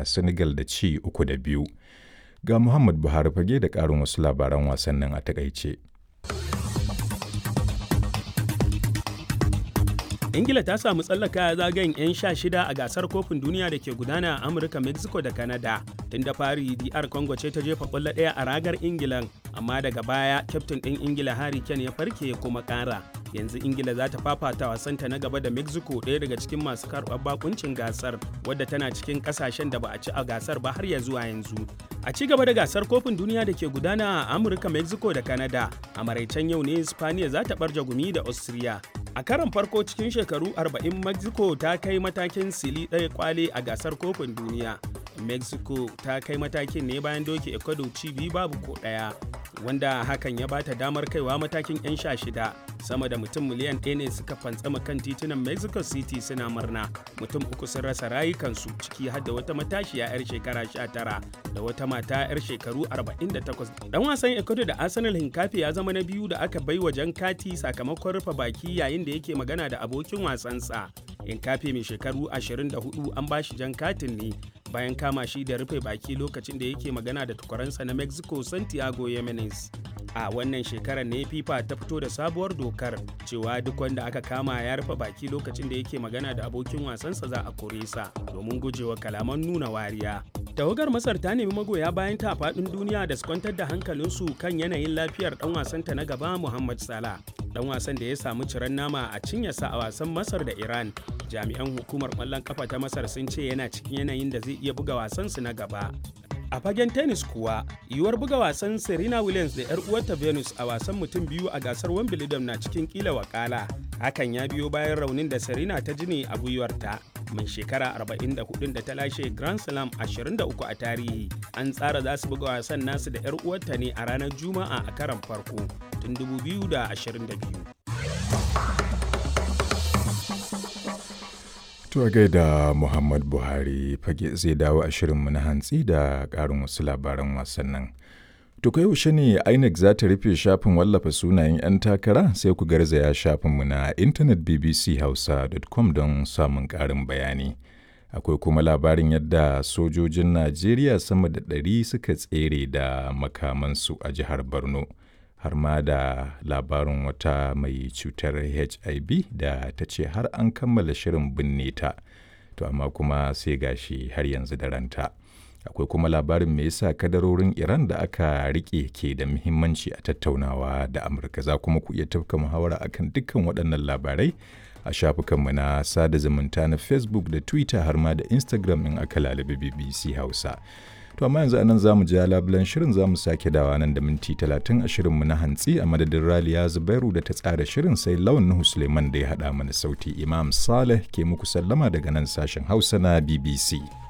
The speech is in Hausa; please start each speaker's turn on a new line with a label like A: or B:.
A: da Senegal da ci uku da biyu. Ga Muhammad Buhari fage da ƙarin wasu labaran wasannin a takaice.
B: ingila ta samu tsallaka zagayen 'yan sha shida a gasar kofin duniya da ke gudana a amurka mexico da canada tun da fari dr congo ce ta jefa kwallo ɗaya a ragar ingilan amma daga baya kyaftin ɗin ingila harry kane ya farke ya kuma ƙara yanzu ingila za ta fafata wasanta na gaba da mexico ɗaya daga cikin masu karɓar bakuncin gasar wadda tana cikin ƙasashen da ba a ci a gasar ba har ya zuwa yanzu a ci gaba da gasar kofin duniya da ke gudana a amurka mexico da canada a maraicen yau ne spaniya za ta ɓarja gumi da austria a karon farko cikin shekaru 40 mexico ta kai matakin sili ɗaya kwale a gasar kofin duniya mexico ta kai matakin ne bayan doke ecuador ci biyu babu ko ɗaya wanda hakan ya bata damar kaiwa matakin 'yan sha shida sama da mutum miliyan ɗaya ne suka fantsama kan titunan mexico city suna murna mutum uku sun rasa rayukansu ciki har da wata matashiya 'yar shekara 19 da wata mata 'yar shekaru 48 dan wasan ecuador da arsenal hinkafi ya zama na biyu da aka bai wa jan kati sakamakon rufe baki yayin da yake magana da abokin wasansa hinkafi mai shekaru 24 an bashi jan katin ne bayan kama shi da rufe baki lokacin da yake magana da tukwaransa na mexico santiago yemenes a wannan shekarar ne fifa ta fito da sabuwar dokar cewa duk wanda aka kama ya rufe baki lokacin da yake magana da abokin wasansa za a kore sa domin gujewa kalaman nuna wariya tawagar masar ta nemi magoya bayan ta faɗin duniya da su kwantar da hankalinsu kan yanayin lafiyar dan wasanta na gaba muhammad salah dan wasan da ya samu ciran nama a cinyarsa a wasan masar da iran jami'an hukumar ƙwallon kafa ta masar sun ce yana cikin yanayin da zai iya buga wasansu na gaba a fagen tennis kuwa yiwuwar buga wasan serena williams da 'yar uwarta venus a wasan mutum biyu a gasar wimbledon na cikin kila wakala hakan ya biyo bayan raunin da serena ta ji ne a gwiwarta mai shekara 44 da ta lashe grand slam 23 a tarihi an tsara za su buga wasan nasu da 'yar uwarta ne a ranar juma'a a karan farko tun 2022
A: To gaida Muhammad Buhari fage zai dawo a shirinmu na hantsi da ƙarin wasu labaran wasannin. To kai yaushe ne INEC za ta rufe shafin wallafa sunayen 'yan takara sai ku garzaya shafinmu na intanet bbchausa.com don samun ƙarin bayani. Akwai kuma labarin yadda sojojin Najeriya sama da ɗari suka tsere da makamansu a jihar Borno. har ma da labarin wata mai cutar hiv da ta ce har an kammala shirin binne ta to amma kuma sai gashi har yanzu da ranta akwai kuma labarin me yasa kadarorin iran da aka rike ke da muhimmanci a tattaunawa da amurka za kuma ku iya tafka muhawara akan dukkan waɗannan labarai a shafukanmu na sada zumunta na facebook da twitter har ma da instagram in aka lalabi bbc hausa To amma yanzu anan zamu ji labulan shirin zamu sake dawa nan da minti talatin a shirinmu na hantsi a madadin Raliya Zubairu da ta tsara shirin sai Lawan Nuhu Suleiman da ya haɗa mana sauti Imam Saleh ke muku sallama daga nan sashen Hausa na BBC.